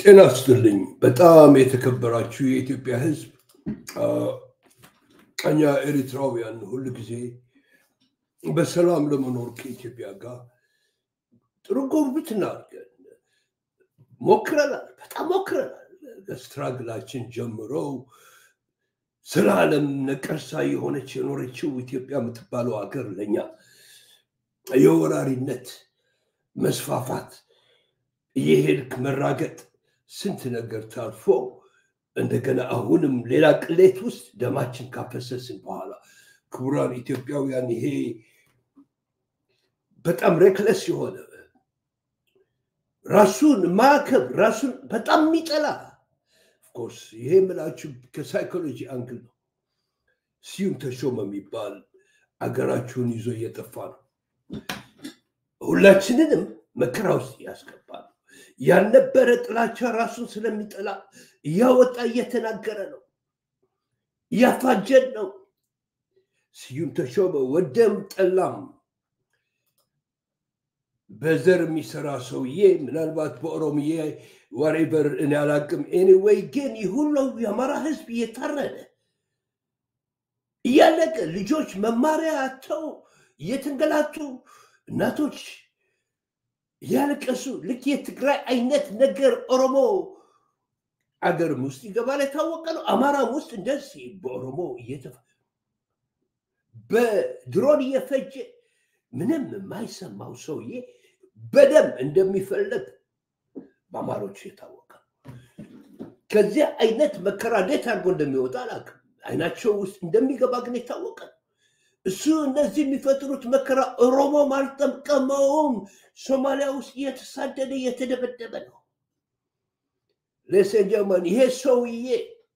ጤና ይስጥልኝ። በጣም የተከበራችሁ የኢትዮጵያ ሕዝብ እኛ ኤሪትራውያን ሁል ጊዜ በሰላም ለመኖር ከኢትዮጵያ ጋር ጥሩ ጉርብትና አድርገን ሞክረናል። በጣም ሞክረናል። ከስትራግላችን ጀምረው ስለ ዓለም ነቀርሳ የሆነች የኖረችው ኢትዮጵያ የምትባለው ሀገር ለእኛ የወራሪነት መስፋፋት እየሄድክ መራገጥ ስንት ነገር ታልፎ እንደገና አሁንም ሌላ ቅሌት ውስጥ ደማችን ካፈሰስን በኋላ ክቡራን ኢትዮጵያውያን ይሄ በጣም ሬክለስ የሆነ ራሱን ማዕከብ ራሱን በጣም የሚጠላ ኦፍኮርስ ይሄ የምላችሁ ከሳይኮሎጂ አንግል ነው። ስዩም ተሾመ የሚባል አገራችሁን ይዞ እየጠፋ ነው። ሁላችንንም መከራ ውስጥ እያስገባ ነው። ያልነበረ ጥላቻ ራሱን ስለሚጠላ እያወጣ እየተናገረ ነው፣ እያፋጀን ነው። ስዩም ተሾመ ወደም ጠላም በዘር የሚሰራ ሰውዬ ምናልባት በኦሮምዬ ዋሬቨር እኔ አላቅም። ኤኒዌይ ግን ይህ ሁሉ የአማራ ህዝብ እየታረደ እያለቀ ልጆች መማሪያ አጥተው እየተንገላቱ እናቶች እያለቀሱ ልክ የትግራይ አይነት ነገር ኦሮሞ አገርም ውስጥ ይገባል የታወቀ ነው። አማራም ውስጥ እንደዚህ በኦሮሞ እየተፈ በድሮን እየፈጀ ምንም የማይሰማው ሰውዬ በደም እንደሚፈለግ በአማሮች የታወቀ ከዚያ አይነት መከራ እንዴት አድርጎ እንደሚወጣ አላውቅም። አይናቸው ውስጥ እንደሚገባ ግን የታወቀ እሱ እነዚህ የሚፈጥሩት መከራ ኦሮሞም አልጠቀመውም። ሶማሊያ ውስጥ እየተሳደደ እየተደበደበ ነው። ሌሴንጀመን ይሄ ሰውዬ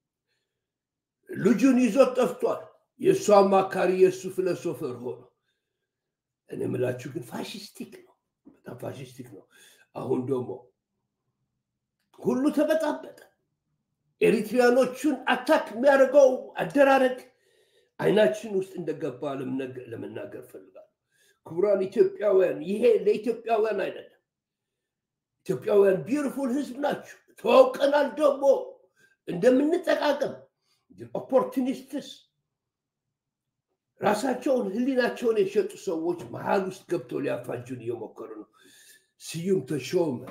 ልጁን ይዞት ጠፍቷል። የእሱ አማካሪ የእሱ ፊሎሶፈር ሆኖ እኔ የምላችሁ ግን ፋሽስቲክ ነው፣ በጣም ፋሽስቲክ ነው። አሁን ደግሞ ሁሉ ተበጣበጠ። ኤሪትሪያኖቹን አታክ የሚያደርገው አደራረግ አይናችን ውስጥ እንደገባ ለመናገር ፈልጋለሁ። ክቡራን ኢትዮጵያውያን፣ ይሄ ለኢትዮጵያውያን አይደለም። ኢትዮጵያውያን ቢዩቲፉል ህዝብ ናቸው። ተዋውቀናል ደግሞ እንደምንጠቃቀም ኦፖርቱኒስትስ ራሳቸውን ህሊናቸውን የሸጡ ሰዎች መሀል ውስጥ ገብተው ሊያፋጁን እየሞከሩ ነው። ስዩም ተሾመ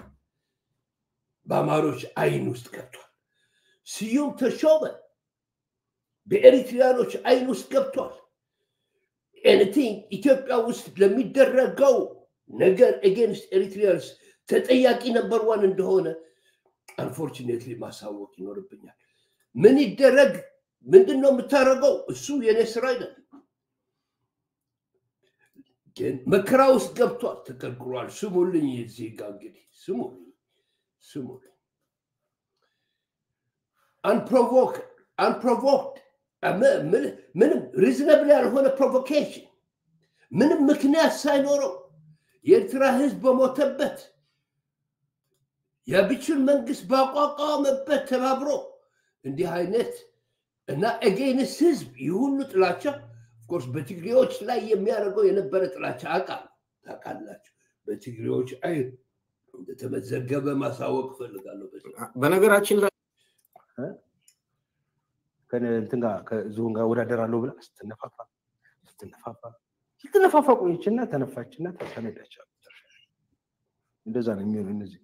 በአማሮች አይን ውስጥ ገብቷል። ስዩም ተሾመ በኤሪትሪያኖች አይን ውስጥ ገብቷል። ኤኒቲንግ ኢትዮጵያ ውስጥ ለሚደረገው ነገር ኤጌንስት ኤሪትሪያንስ ተጠያቂ ነበር ዋን እንደሆነ አንፎርቹኔትሊ ማሳወቅ ይኖርብኛል። ምን ይደረግ? ምንድን ነው የምታደርገው? እሱ የኔ ስራ አይደለም። ግን መከራ ውስጥ ገብቷል፣ ተቀርቅሯል። ስሙልኝ፣ የዚህ ጋ እንግዲህ ስሙልኝ፣ ስሙልኝ አንፕሮቮክድ አንፕሮቮክድ ምንም ሪዝነብል ያልሆነ ፕሮቮኬሽን ምንም ምክንያት ሳይኖረው የኤርትራ ህዝብ በሞተበት የብቹን መንግስት ባቋቋመበት ተባብሮ እንዲህ አይነት እና ኤጌንስ ህዝብ ይህ ሁሉ ጥላቻ ኦፍኮርስ በትግሬዎች ላይ የሚያደርገው የነበረ ጥላቻ አቃል ታውቃላችሁ። በትግሬዎች አይ እንደተመዘገበ ማሳወቅ እፈልጋለሁ። በነገራችን ላይ ከእንትን ጋር ከዝሆን ጋር ወዳደራለሁ ብላ ስትነፋፋ ስትነፋፋ ስትነፋፋ ቆየችና ተነፋችና ተነዳቻል። እንደዛ ነው የሚሆኑ እነዚህ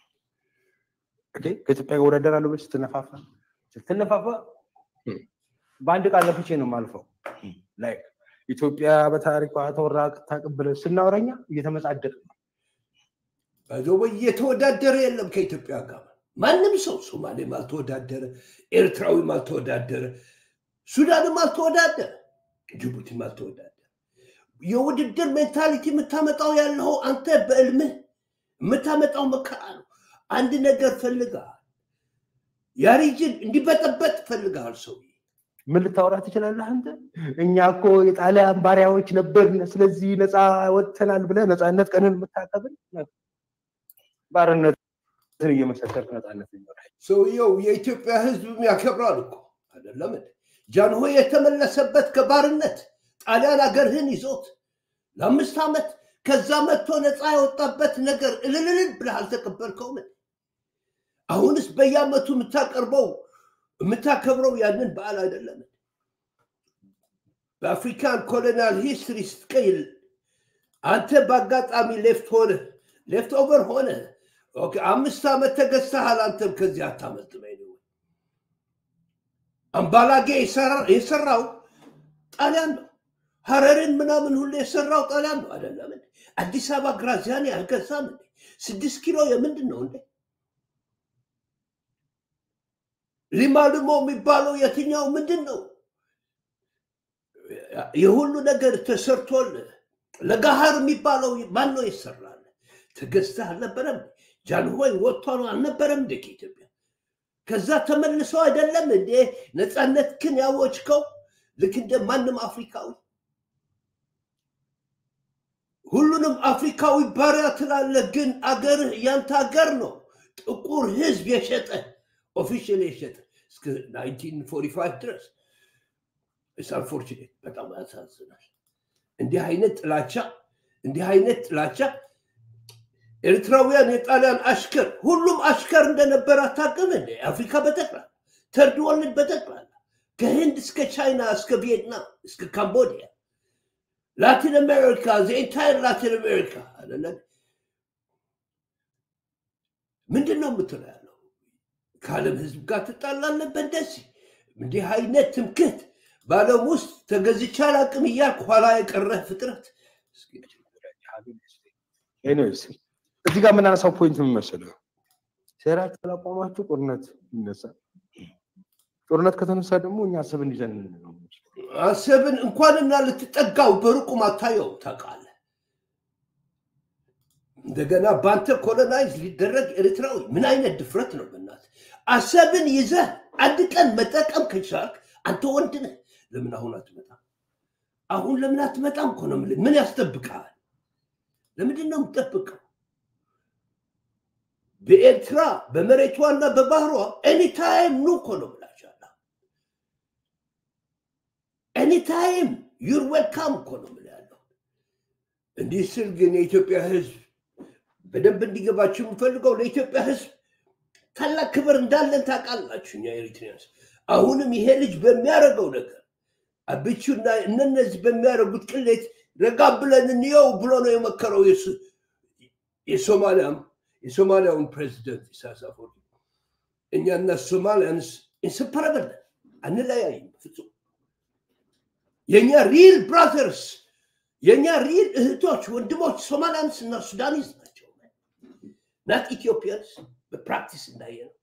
ከኢትዮጵያ ጋር ወዳደራለሁ ብላ ስትነፋፋ ስትነፋፋ በአንድ ቃል ለፍቼ ነው የማልፈው። ላይ ኢትዮጵያ በታሪኳ ተወራ ታቅብለ ስናወራኛ እየተመጻደቅ ነው። በዞበ እየተወዳደረ የለም ከኢትዮጵያ ጋር ማንም ሰው ሶማሌም አልተወዳደረ፣ ኤርትራዊም አልተወዳደረ፣ ሱዳንም አልተወዳደረ፣ ጅቡቲም አልተወዳደረ። የውድድር ሜንታሊቲ የምታመጣው ያለው አንተ በእልምህ የምታመጣው መከራ ነው። አንድ ነገር ፈልገሃል፣ ያ ሪጅን እንዲበጠበጥ ፈልገሃል። ሰው ምን ልታወራ ትችላለህ አንተ? እኛ እኮ የጣሊያን ባሪያዎች ነበርን፣ ስለዚህ ነፃ ወጥተናል ብለህ ነፃነት ቀንን የምታከብር ባርነት እየመሰከርክ ነፃነት ይኖራል። ሰውየው የኢትዮጵያ ህዝብም ያከብራል እኮ አይደለም። ጃንሆይ የተመለሰበት ከባርነት ጣሊያን ሀገርህን ይዞት ለአምስት ዓመት ከዛ መጥቶ ነፃ የወጣበት ነገር እልልልል ብለህ አልተቀበልከውም። አሁንስ በየአመቱ የምታቀርበው የምታከብረው ያንን በዓል አይደለም። በአፍሪካን ኮሎኒያል ሂስትሪ ስትቀይል አንተ በአጋጣሚ ሌፍት ሆነ ሌፍት ኦቨር ሆነ ኦኬ፣ አምስት ዓመት ተገዝተሃል። አንተም ከዚህ አታመልጥም። anyway። አምባላጌ የሰራ- የሰራው ጣሊያን ነው። ሀረርን ምናምን ሁሉ የሰራው ጣሊያን ነው አይደለም እንዴ? አዲስ አበባ ግራዚያኒ አልገዛም እንዴ? ስድስት ኪሎ የምንድን ነው እንዴ? ሊማ ልሞ የሚባለው የትኛው ምንድን ነው? የሁሉ ነገር ተሰርቶል። ለጋሃር የሚባለው ማን ነው ይሰራል? ተገዝተህ አልነበረም? ጃንሆይ ወጥቷል አልነበረም እንደ ከኢትዮጵያ? ከዛ ተመልሰው አይደለም እንዴ ነፃነት ክን ያወጅከው? ልክ እንደ ማንም አፍሪካዊ ሁሉንም አፍሪካዊ ባሪያ ትላለህ፣ ግን አገርህ ያንተ አገር ነው። ጥቁር ህዝብ የሸጠ ኦፊሻል የሸጠ እስከ 1945 ድረስ አንፎርቹኔት በጣም ያሳዝናል። እንዲህ አይነት ጥላቻ እንዲህ አይነት ጥላቻ ኤርትራውያን የጣሊያን አሽከር ሁሉም አሽከር እንደነበረ አታውቅም እንዴ? አፍሪካ በጠቅላላ ተርድ ወርልድ በጠቅላላ ከህንድ እስከ ቻይና እስከ ቪየትናም እስከ ካምቦዲያ ላቲን አሜሪካ ዘኢንታይር ላቲን አሜሪካ አይደለ? ምንድን ነው የምትለው ያለው? ከዓለም ህዝብ ጋር ትጣላለህ በእንደዚህ እንዲህ አይነት ትምክህት በዓለም ውስጥ ተገዝቼ አላውቅም እያልክ ኋላ የቀረህ ፍጥረት ኤኒዌይስ እዚህ ጋር የምናነሳው ፖይንት ምን መሰለህ? ሴራችሁ ካላቆማችሁ ጦርነት ይነሳል። ጦርነት ከተነሳ ደግሞ እኛ አሰብን ይዘን ነው አሰብን እንኳንና ልትጠጋው በሩቁም አታየው ታውቃለህ። እንደገና በአንተ ኮሎናይዝ ሊደረግ ኤርትራዊ ምን አይነት ድፍረት ነው? በእናትህ አሰብን ይዘህ አንድ ቀን መጠቀም ከቻልክ አንተ ወንድ ነህ። ለምን አሁን አትመጣም? አሁን ለምን አትመጣም እኮ ነው የምልህ። ምን ያስጠብቅሃል? ለምንድን ነው የምጠብቀው? በኤርትራ በመሬቷና በባህሯ ኤኒታይም ኑ እኮ ነው ብላችኋለሁ። ኤኒታይም ዩር ዌልካም እኮ ነው የምልህ ያለው። እንዲህ ስል ግን የኢትዮጵያ ሕዝብ በደንብ እንዲገባችሁ የምፈልገው ለኢትዮጵያ ሕዝብ ታላቅ ክብር እንዳለን ታውቃላችሁ። እኛ ኤሪትሪያንስ አሁንም ይሄ ልጅ በሚያደርገው ነገር አብቹና እነነዚህ በሚያደርጉት ቅሌት ረጋ ብለን እንየው ብሎ ነው የመከረው የሱ- የሶማሊያም የሶማሊያውን ፕሬዚደንት ኢሳያስ አፈወርቂ። እኛና ሶማሊያንስ ኢንሰፐረብል አንለያይም ፍጹም። የእኛ ሪል ብራዘርስ የእኛ ሪል እህቶች ወንድሞች ሶማሊያንስ እና ሱዳኒዝ ናቸው። ናት ኢትዮጵያንስ በፕራክቲስ እንዳየ ነው።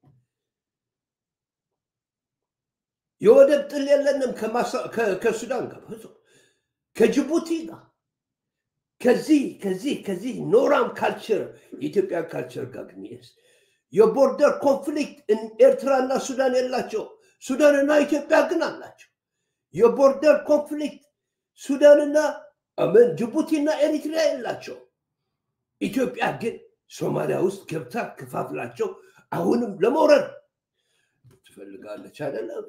የወደብ ጥል የለንም ከማሳ- ከ- ከሱዳን ጋር ፍጹም ከጅቡቲ ጋር ከዚህ ከዚህ ከዚህ ኖራም ካልቸር የኢትዮጵያ ካልቸር ጋር ግን የስ የቦርደር ኮንፍሊክት ኤርትራና ሱዳን የላቸው። ሱዳንና ኢትዮጵያ ግን አላቸው። የቦርደር ኮንፍሊክት ሱዳንና አመን ጅቡቲና ኤሪትሪያ የላቸው። ኢትዮጵያ ግን ሶማሊያ ውስጥ ገብታ ከፋፍላቸው አሁንም ለመውረድ ትፈልጋለች አይደለም?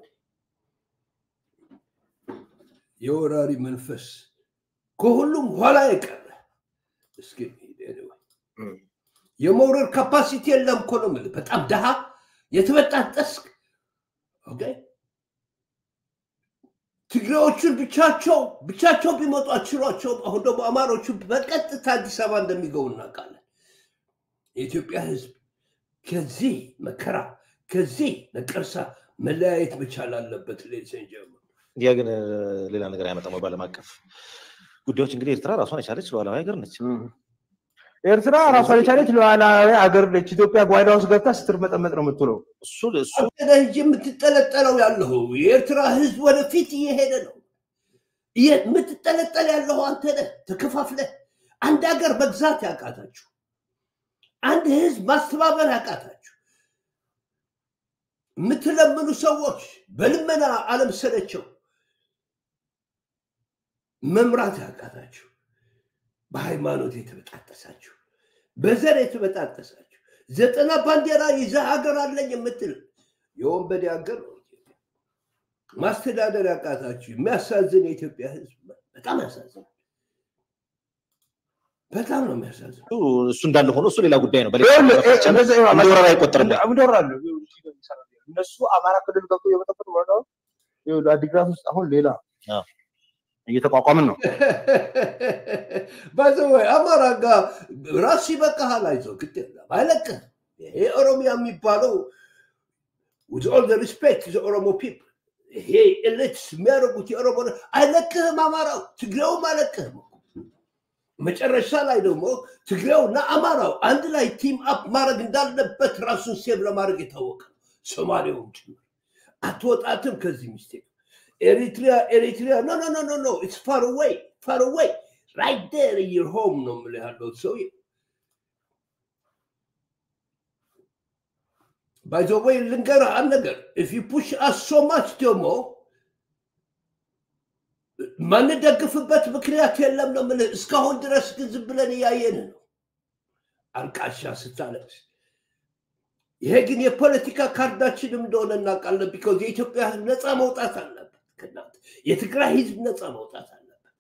የወራሪ መንፈስ ከሁሉም ኋላ የቀረ እስኪ anyway፣ የመውረድ ካፓሲቲ የለም እኮ ነው የምልህ። በጣም ድሃ የተበጣጠስክ ኦኬ። ትግሬዎቹን ብቻቸው ብቻቸው ቢመጡ አችሏቸው፣ አሁን ደግሞ አማሮቹ በቀጥታ አዲስ አበባ እንደሚገቡ እናውቃለን። የኢትዮጵያ ሕዝብ ከዚህ መከራ ከዚህ ነቀርሳ መለያየት መቻል አለበት። ሌሴን ጀምሮ ያ ግን እ፣ ሌላ ነገር አያመጣም ወይ? በዓለም አቀፍ ጉዳዮች እንግዲህ ኤርትራ ራሷን የቻለች ሉዓላዊ ሀገር ነች። ኤርትራ ራሷን የቻለች ሉዓላዊ አገር ነች። ኢትዮጵያ ጓዳ ውስጥ ገብታ ስትርመጠመጥ ነው የምትውለው። እሱ እሱ አንተ ነህ እንጂ የምትጠለጠለው ያለሁ የኤርትራ ህዝብ ወደፊት እየሄደ ነው። እየ- የምትጠለጠል ያለሁ አንተ ነህ። ተከፋፍለህ አንድ ሀገር መግዛት ያቃታችሁ፣ አንድ ህዝብ ማስተባበር ያቃታችሁ፣ የምትለምኑ ሰዎች በልመና ዓለም ሰለቸው መምራት ያቃታችሁ፣ በሃይማኖት የተበጣጠሳችሁ፣ በዘር የተበጣጠሳችሁ ዘጠና ባንዲራ ይዘህ ሀገር አለኝ የምትል የወንበዴ ሀገር ነው ኢትዮጵያ። ማስተዳደር ያቃታችሁ የሚያሳዝን የኢትዮጵያ ህዝብ በጣም ያሳዝናል። በጣም ነው የሚያሳዝነው። እሱ እንዳለ ሆኖ እሱ ሌላ ጉዳይ ነው። ይኸውልህ፣ እ- እንደዛ ይሆናል። እንደ ወረራ አይቆጠርም። እንደወራለ እነሱ አማራ ክልል ገብቶ የመጠበቅ ወረዳው ይኸውልህ፣ አዲግራት ውስጥ አሁን ሌላ አዎ። እየተቋቋምን ነው። ባይዘወይ አማራ ጋር ራስ ይበቃሃል፣ አይዞህ ግድ የለም አይለቅህም። ይሄ ኦሮሚያ የሚባለው with all the respect to the ኦሮሞ people ይሄ ኤሊትስ የሚያደርጉት የኦሮሞ ነው። አይለቅህም፣ አማራው ትግሬውም አይለቅህም። እኮ። መጨረሻ ላይ ደግሞ ትግሬውና አማራው አንድ ላይ ቲም አፕ ማድረግ እንዳለበት ራሱን ሴቭ ለማድረግ የታወቀ ነው። ሶማሌውም ጭምር አትወጣትም ከዚህ ሚስቴክ ኤሪትሪያ ኤሪትሪያ ኖ ኖ ኖ ኖ ኖ ኢትስ ፋር አዌይ ፋር አዌይ ራይት ዴር ኢን ዩር ሆም ነው የምልህ ያለው ሰውዬ ባይ ዘ ወይ ልንገርህ አንድ ነገር ኢፍ ዩ ፑሽ አስ ሶ ማች ደግሞ ማንደግፍበት ምክንያት የለም ነው የምልህ። እስካሁን ድረስ ግን ዝም ብለን እያየን ነው አልቃሻ ስታለቅስ። ይሄ ግን የፖለቲካ ካርዳችንም እንደሆነ እናውቃለን። ቢኮዝ የኢትዮጵያ ሕዝብ ነፃ መውጣት አለበት ከእናንተ የትግራይ ሕዝብ ነፃ መውጣት አለበት።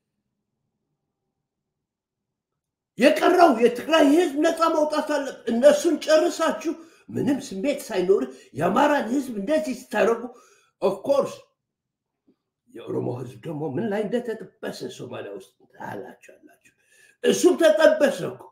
የቀረው የትግራይ ሕዝብ ነፃ መውጣት አለበት። እነሱን ጨርሳችሁ ምንም ስሜት ሳይኖር የአማራን ሕዝብ እንደዚህ ስታደርጉ ኦፍኮርስ የኦሮሞ ሕዝብ ደግሞ ምን ላይ እንደተጠበሰ ሶማሊያ ውስጥ ታላችሁ አላችሁ። እሱም ተጠበሰ እኮ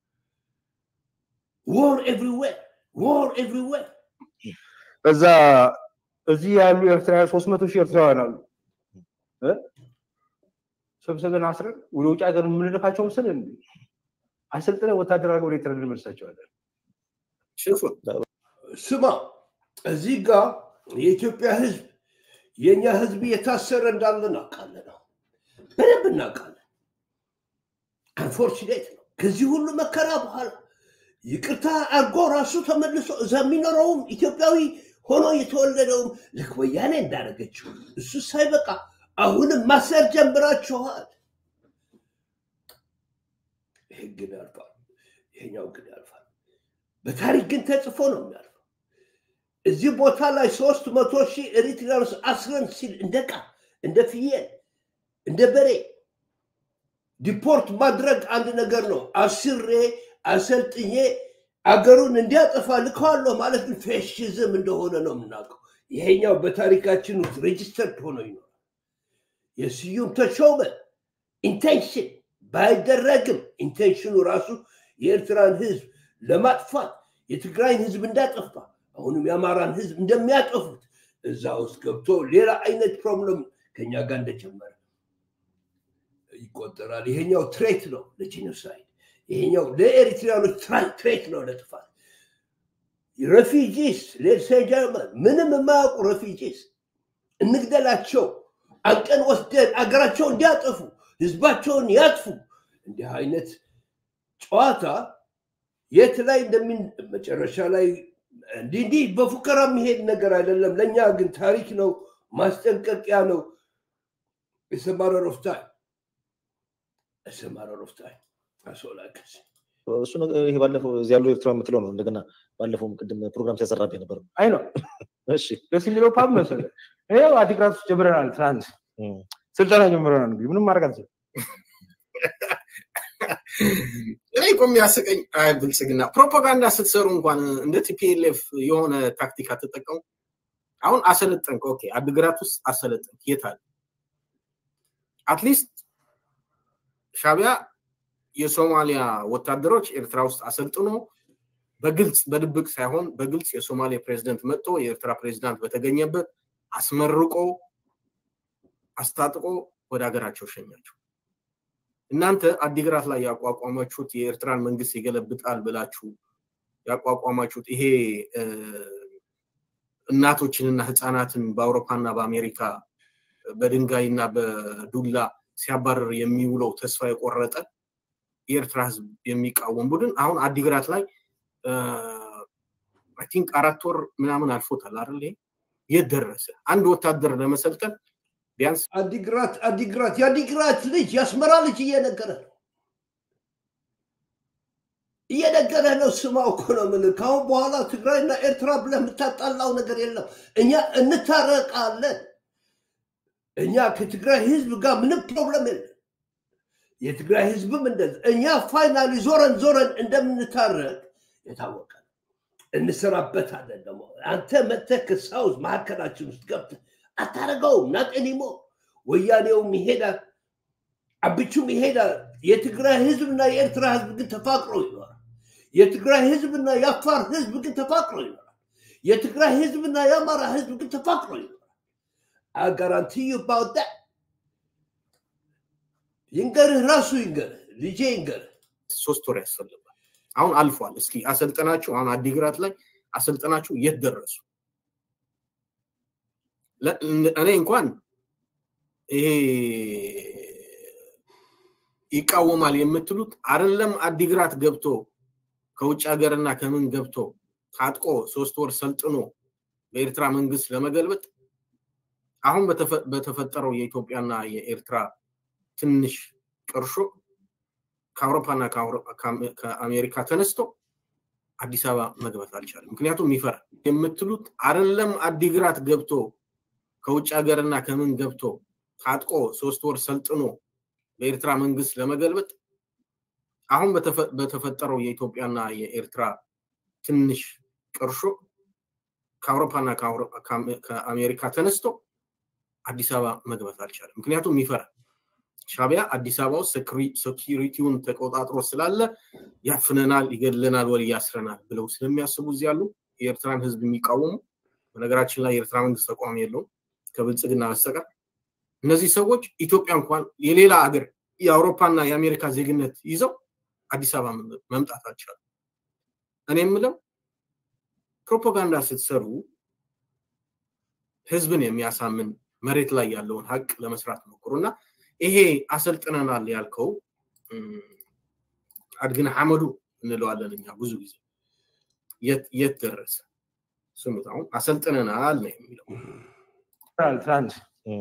ዎር ኤቭሪዌር ዎር ኤቭሪዌር እዛ እዚህ ያሉ ኤርትራውያን ሶስት መቶ ሺህ ኤርትራውያን አሉ እ? ሰብስበን አስረን ወደ ውጭ ሀገር የምንልካቸው ምስል አሰልጥነ ወታደር አድርገን ወደ ኤርትራ እንመልሳቸዋለን። ሽፉን ስማ እዚህ ጋር የኢትዮጵያ ህዝብ የእኛ ህዝብ እየታሰረ እንዳለ እናውቃለን። ነው በደንብ እናውቃለን። አንፎርችኔት ነው። ከዚህ ሁሉ መከራ በኋላ ይቅርታ አድርጎ ራሱ ተመልሶ እዛ የሚኖረውም ኢትዮጵያዊ ሆኖ የተወለደውም ልክ ወያኔ እንዳደረገችው እሱ ሳይበቃ አሁንም ማሰር ጀምራችኋል። ይህ ግን ያልፋል፣ ይሄኛው ግን ያልፋል። በታሪክ ግን ተጽፎ ነው የሚያልፈው። እዚህ ቦታ ላይ ሶስት መቶ ሺህ ኤሪትሪያኖስ አስረን ሲል እንደ ዕቃ እንደ ፍየል እንደ በሬ ዲፖርት ማድረግ አንድ ነገር ነው። አስሬ አሰልጥኜ አገሩን እንዲያጠፋ ልከዋለሁ ማለት ግን ፌሽዝም እንደሆነ ነው የምናውቀው። ይሄኛው በታሪካችን ውስጥ ሬጅስተርድ ሆኖ ይኖራል። የስዩም ተሾመ ኢንቴንሽን ባይደረግም ኢንቴንሽኑ ራሱ የኤርትራን ህዝብ ለማጥፋት የትግራይን ህዝብ እንዳጠፋ አሁንም የአማራን ህዝብ እንደሚያጠፉት እዛ ውስጥ ገብቶ ሌላ አይነት ፕሮብለም ከኛ ጋር እንደጀመረ ይቆጠራል። ይሄኛው ትሬት ነው ለጂኖሳይድ፣ ይሄኛው ለኤሪትሪያኖች ትራ- ትሬት ነው ለጥፋት። ረፊጂስ ሌድሴንጀርመን ምንም የማያውቁ ረፊጂስ እንግደላቸው፣ አንቀን ወስደን አገራቸው እንዲያጠፉ ህዝባቸውን ያጥፉ። እንዲህ አይነት ጨዋታ የት ላይ እንደሚን መጨረሻ ላይ እንዲህ እንዲህ በፉከራ የሚሄድ ነገር አይደለም። ለእኛ ግን ታሪክ ነው፣ ማስጠንቀቂያ ነው። የሰማረር ኦፍ ታይም የሰማረር ኦፍ ታይም አሶላከስ እሱ ነገር ይሄ ባለፈው እዚህ ያሉ ኤርትራ የምትለው ነው። እንደገና ባለፈው ቅድም ፕሮግራም ሲያሰራብህ ነበር። አይ ነው እሺ ደስ የሚለው ፓብ መሰለህ። ይኸው አዲግራት ውስጥ ጀምረናል። ትናንት እም። ስልጠና ጀምረናል። እንግዲህ ምንም ማድረግ አንችልም። እኔ እኮ የሚያስቀኝ አይ ብልጽግና ፕሮፓጋንዳ ስትሰሩ እንኳን እንደ ቲፒኤልኤፍ የሆነ ታክቲክ አትጠቀሙ። አሁን አሰለጠንክ፣ ኦኬ፣ አድግራት ውስጥ አሰለጠንክ፣ የት አለ? አትሊስት ሻቢያ የሶማሊያ ወታደሮች ኤርትራ ውስጥ አሰልጥኖ በግልጽ በድብቅ ሳይሆን በግልጽ የሶማሌ ፕሬዚደንት መጥቶ የኤርትራ ፕሬዚዳንት በተገኘበት አስመርቆ አስታጥቆ ወደ ሀገራቸው ሸኛቸው። እናንተ አዲግራት ላይ ያቋቋማችሁት የኤርትራን መንግስት ይገለብጣል ብላችሁ ያቋቋማችሁት ይሄ እ፣ እናቶችንና ህፃናትን በአውሮፓና በአሜሪካ በድንጋይና በዱላ ሲያባረር የሚውለው ተስፋ የቆረጠ የኤርትራ ህዝብ የሚቃወም ቡድን አሁን አዲግራት ላይ አይ ቲንክ አራት ወር ምናምን አልፎታል አይደል? ይሄ የት ደረሰ? አንድ ወታደር ለመሰልጠን ቢያንስ አዲግራት አዲግራት የአዲግራት ልጅ የአስመራ ልጅ እየነገረ ነው እየነገረ ነው። ስማው እኮ ነው የምልህ። ከአሁን በኋላ ትግራይና ኤርትራ ብለህ የምታጣላው ነገር የለም። እኛ እንታረቃለን። እኛ ከትግራይ ህዝብ ጋር ምንም ፕሮብለም የለም። የትግራይ ህዝብም እንደዛ እኛ ፋይናሊ ዞረን ዞረን እንደምንታረቅ የታወቀ ነው። እንሰራበታለን። ደግሞ አንተ መጥተህ ከሳውዝ መካከላችን ውስጥ ገብተህ አታረገውም። ናጤኒሞ ወያኔውም ይሄዳል፣ አብቹም ይሄዳል። የትግራይ ህዝብና የኤርትራ ህዝብ ግን ተፋቅሮ ይኖራል። የትግራይ ህዝብና የአፋር ህዝብ ግን ተፋቅሮ ይኖራል። የትግራይ ህዝብና የአማራ ህዝብ ግን ተፋቅሮ ይኖራል። አጋራንቲ ባወጣ ይንገርህ፣ ራሱ ይንገርህ፣ ልጄ ይንገርህ። ሶስት ወር ያስፈልጋል። አሁን አልፏል። እስኪ አሰልጠናችሁ አሁን አዲግራት ላይ አሰልጠናችሁ የት ደረሱ? ለ- እኔ እንኳን ይሄ ይቃወማል የምትሉት አይደለም አዲግራት ገብቶ ከውጭ ሀገርና ከምን ገብቶ ታጥቆ ሶስት ወር ሰልጥኖ በኤርትራ መንግስት ለመገልበጥ አሁን በተፈ- በተፈጠረው የኢትዮጵያና የኤርትራ ትንሽ ቅርሾ ከአውሮፓና ከአውሮ- ከአሜ- ከአሜሪካ ተነስቶ አዲስ አበባ መግባት አልቻለም። ምክንያቱም ይፈራል የምትሉት አይደለም አዲግራት ገብቶ ከውጭ ሀገርና ከምን ገብቶ ታጥቆ ሶስት ወር ሰልጥኖ በኤርትራ መንግስት ለመገልበጥ አሁን በተፈ- በተፈጠረው የኢትዮጵያና የኤርትራ ትንሽ ቅርሾ ከአውሮፓና ከአውሮ- ከአሜ- ከአሜሪካ ተነስቶ አዲስ አበባ መግባት አልቻለም። ምክንያቱም ይፈራል። ሻቢያ አዲስ አበባ ውስጥ ሴኪሪቲውን ተቆጣጥሮ ስላለ ያፍነናል፣ ይገድለናል፣ ወይ ያስረናል ብለው ስለሚያስቡ እዚህ ያሉ የኤርትራን ህዝብ የሚቃወሙ በነገራችን ላይ የኤርትራ መንግስት ተቋም የለውም ከብልጽግና በስተቀር እነዚህ ሰዎች ኢትዮጵያ እንኳን የሌላ ሀገር የአውሮፓና የአሜሪካ ዜግነት ይዘው አዲስ አበባ መምጣት አልቻሉ። እኔ የምለው ፕሮፓጋንዳ ስትሰሩ ህዝብን የሚያሳምን መሬት ላይ ያለውን ሀቅ ለመስራት ሞክሩ እና ይሄ አሰልጥነናል ያልከው እም፣ አድግነ ሐመዱ እንለዋለን እኛ ብዙ ጊዜ የት- የት ደረሰ? ስሙት። አሁን አሰልጥነናል ነው የሚለው። ትናንት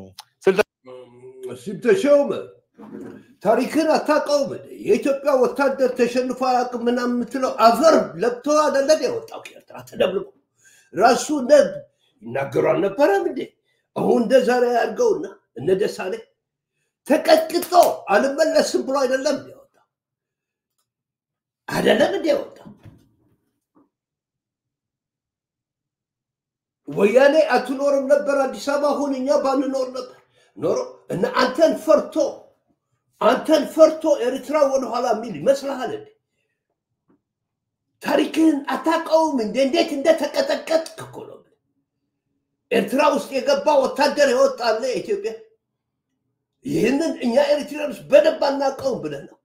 ሲተሸውመ ታሪክን አታውቀውም። እንደ የኢትዮጵያ ወታደር ተሸንፎ አያውቅም ምናምን የምትለው አፈር ለብቶ አይደለም የወጣው ከኤርትራ ተደብልቆ ራሱ ነብ ይናገሩ አልነበረም እንዴ? አሁን እንደ ዛሬ ያድርገውና እነ ደሳሌ ተቀጥቅጦ አልመለስም ብሎ አይደለም እንደ የወጣው አይደለም እንደ የወጣው ወያኔ አትኖርም ነበር አዲስ አበባ አሁን እኛ ባንኖር ነበር ኖሮ እና አንተን ፈርቶ አንተን ፈርቶ ኤርትራ ወደኋላ የሚል ይመስልሃል እንዴ? ታሪክህን አታውቀውም እንዴ? እንዴት እንደተቀጠቀጥክ እኮ ነው። ኤርትራ ውስጥ የገባ ወታደር የወጣለ ኢትዮጵያ ይህንን እኛ ኤርትራኖች በደንብ አናውቀውም ብለህ ነው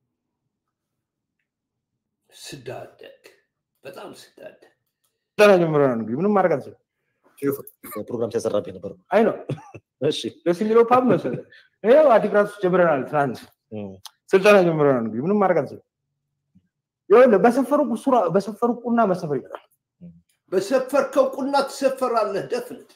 ስዳደግ፣ በጣም ስዳደግ ጠና ጀምሮ ነው እንግዲህ ምንም ማድረግ አልችልም። ፕሮግራም ሲያሰራብኝ ነበር። አይ ነው እሺ ደስ የሚለው ፓብ መሰለህ። ይኸው አዲግራት ውስጥ ጀምረናል። ትናንት እም፣ ስልጠና ጀምረናል። እንግዲህ ምንም ማድረግ አልችልም። ይኸውልህ በሰፈሩ ሱራ በሰፈሩ ቁና መሰፈር ይቀራል። በሰፈርከው ቁና ትሰፈራለህ። ደፍነት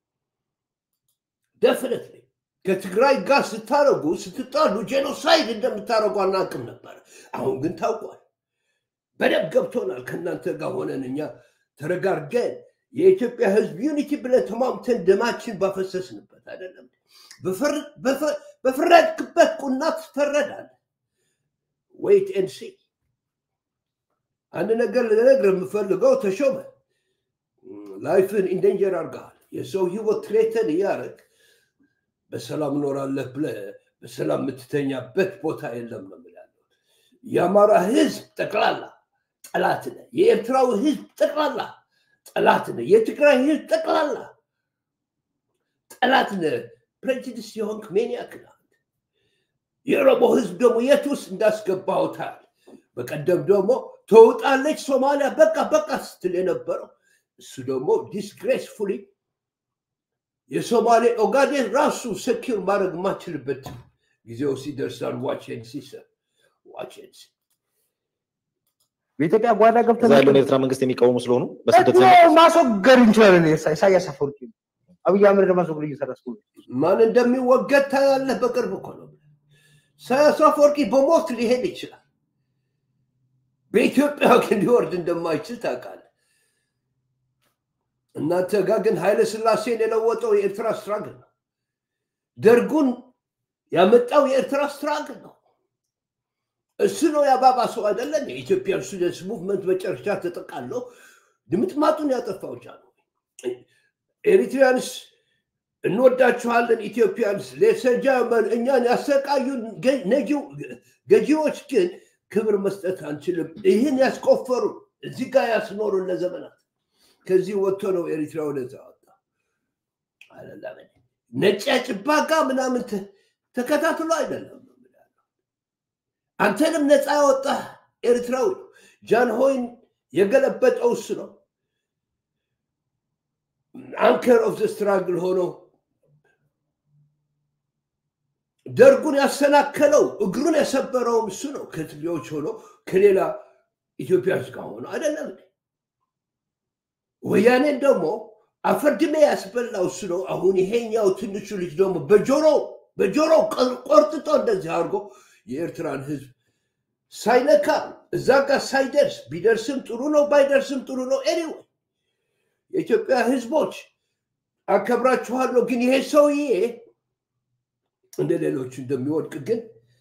ደፍነት ከትግራይ ጋር ስታረጉ ስትጣሉ ጄኖሳይድ እንደምታደረጉ አናውቅም ነበር። አሁን ግን ታውቋል። በደንብ ገብቶናል። ከእናንተ ጋር ሆነን እኛ ተረጋርገን የኢትዮጵያ ሕዝብ ዩኒቲ ብለን ተሟምተን ደማችን ባፈሰስንበት አይደለም። በፈር- በፈ- በፈረድክበት ቁና ትፈረዳለህ። ወይት ኤንድ ሲ አንድ ነገር ልነግርህ የምፈልገው ተሾመ ላይፍን ኢንደንጀር አድርገሃል። የሰው ህይወት ትሬተን እያደረግ በሰላም እኖራለህ ብለህ በሰላም የምትተኛበት ቦታ የለም ነው የምልህ ያለሁት። የአማራ ህዝብ ጠቅላላ ጠላት ነህ። የኤርትራው ህዝብ ጠቅላላ ጠላት ነህ። የትግራይ ህዝብ ጠቅላላ ጠላት ነህ። ፕሬጁዲስ የሆንክ ሜኒያክ ነህ። የኦሮሞ ህዝብ ደግሞ የት ውስጥ እንዳስገባው ታያል። በቀደም ደግሞ ተውጣለች ሶማሊያ በቃ በቃ ስትል የነበረው እሱ ደግሞ ዲስግሬስፉሊ የሶማሌ ኦጋዴን ራሱ ሰኪር ማድረግ የማችልበት ጊዜው ሲደርሳል። ዋችን ሲሰር ዋችን በኢትዮጵያ ጓዳ እዛ ገብተን ያለውን የኤርትራ መንግስት የሚቃወሙ ስለሆኑ በስደት ደግሞ ዘመን ማስወገድ እንችላለን። ኢሳ- ኢሳያስ አፈወርቂ አብይ አህመድ ለማስወገድ እየሰራ ስለሆነ ማን እንደሚወገድ ታያለህ። በቅርብ እኮ ነው። ኢሳያስ አፈወርቂ በሞት ሊሄድ ይችላል። በኢትዮጵያ ግን ሊወርድ እንደማይችል ታውቃለህ። እናንተ ጋር ግን ኃይለ ስላሴን የለወጠው የኤርትራ ስትራግል ነው። ደርጉን ያመጣው የኤርትራ ስትራግል ነው። እሱ ነው ያባባሰው አይደለም። የኢትዮጵያ ስቱደንትስ ሙቭመንት መጨረሻ ተጠቃለው ድምጥማጡን ያጠፋው ጃኖ ኤሪትሪያንስ እንወዳችኋለን ኢትዮጵያንስ ሌሰጃመን እኛን ያሰቃዩን ገዢዎች ግን ክብር መስጠት አንችልም። ይህን ያስቆፈሩ እዚህ ጋር ያስኖሩን ለዘመናት ከዚህ ወጥቶ ነው ኤሪትራ ወደዛ ወጣ። ነጭ ጭባጋ ምናምን ተከታትሎ አይደለም። አንተንም ነፃ ያወጣ ኤርትራዊ ጃንሆይን የገለበጠው እሱ ነው። አንከር ኦፍ ዘ ስትራግል ሆኖ ደርጉን ያሰናከለው እግሩን የሰበረውም እሱ ነው። ከትግሬዎች ሆኖ ከሌላ ኢትዮጵያዎች ጋር ሆኖ አይደለም። ወያኔን ደግሞ አፈርድሜ ያስበላው እሱ ነው። አሁን ይሄኛው ትንሹ ልጅ ደግሞ በጆሮ በጆሮ ቆርጥጦ እንደዚህ አድርጎ የኤርትራን ህዝብ ሳይነካ እዛ ጋር ሳይደርስ ቢደርስም ጥሩ ነው፣ ባይደርስም ጥሩ ነው። ኤኒዌይ የኢትዮጵያ ህዝቦች አከብራችኋለሁ፣ ግን ይሄ ሰውዬ እንደ ሌሎቹ እንደሚወድቅ ግን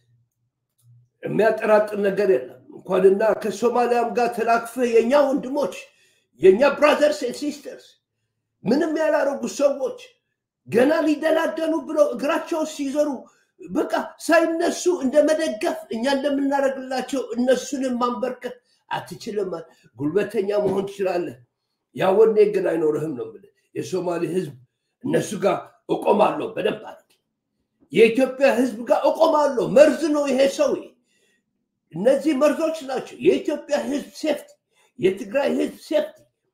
የሚያጠራጥር ነገር የለም። እንኳንና ከሶማሊያም ጋር ተላክፈህ የእኛ ወንድሞች የእኛ ብራዘርስ ሲስተርስ ምንም ያላረጉ ሰዎች ገና ሊደላደሉ ብለው እግራቸው ሲዘሩ በቃ ሳይነሱ እንደ መደገፍ እኛ እንደምናደርግላቸው እነሱንም ማንበርከት አትችልም። ጉልበተኛ መሆን ትችላለህ፣ ያ ወኔ ግን አይኖርህም ነው የምልህ። የሶማሌ ህዝብ እነሱ ጋር እቆማለሁ በደንብ አድርጌ የኢትዮጵያ ህዝብ ጋር እቆማለሁ። መርዝ ነው ይሄ ሰው። እነዚህ መርዞች ናቸው። የኢትዮጵያ ህዝብ ሴፍቲ፣ የትግራይ ህዝብ ሴፍቲ፣